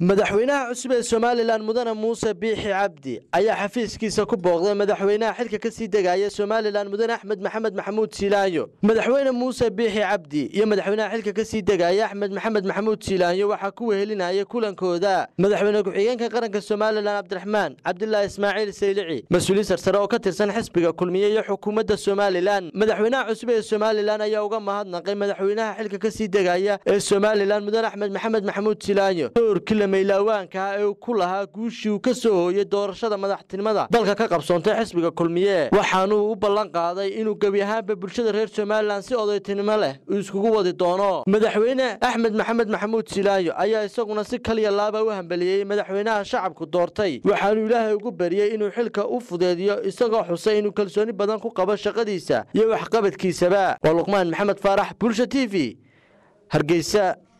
madaxweynaha cusub ee somalilan mudane muuse biixi cabdi ayaa xafiiskiisa ku booqday madaxweynaha xilka ka sii degaya somalilan mudane axmed maxamed maxamuud siilaayo madaxweyne muuse biixi cabdi iyo madaxweynaha xilka ka sii degaya axmed maxamed maxamuud siilaayo waxaa ku wehelinaya kulankooda madaxweyne ku-xigeenka qaranka somalilan cabdiraxmaan cabdilaahi ismaaciil saylici mas-uuliin sarsare oo ka tirsan xisbiga kulmiye iyo xukuumadda somalilan madaxweynaha cusub ee somalilan ayaa uga mahadnaqay madaxweynaha xilka ka sii degaya ee somalilan mudane axmed maxamed maxamuud siilaayo maylaawaanka ee ku lahaa guushii uu ka soo hooyey doorashada madaxtinimada dalka ka qabsoontay xisbiga kulmiye waxaanuu u ballan qaaday inuu gebi ahaanba bulshada reer somalilan si odaytinimo leh uu iskugu wadi doono madaxweyne axmed maxamed maxamuud silaayo ayaa isaguna si kaliya laaba u hambeliyey madaxweynaha shacabku doortay waxaanuu ilaahay ugu bariyey inuu xilka u fudeediyo isagoo xusay inuu kalsooni badan ku qabo shaqadiisa iyo waxqabadkiisaba waa luqmaan maxamed faarax bulsha t v hargeysa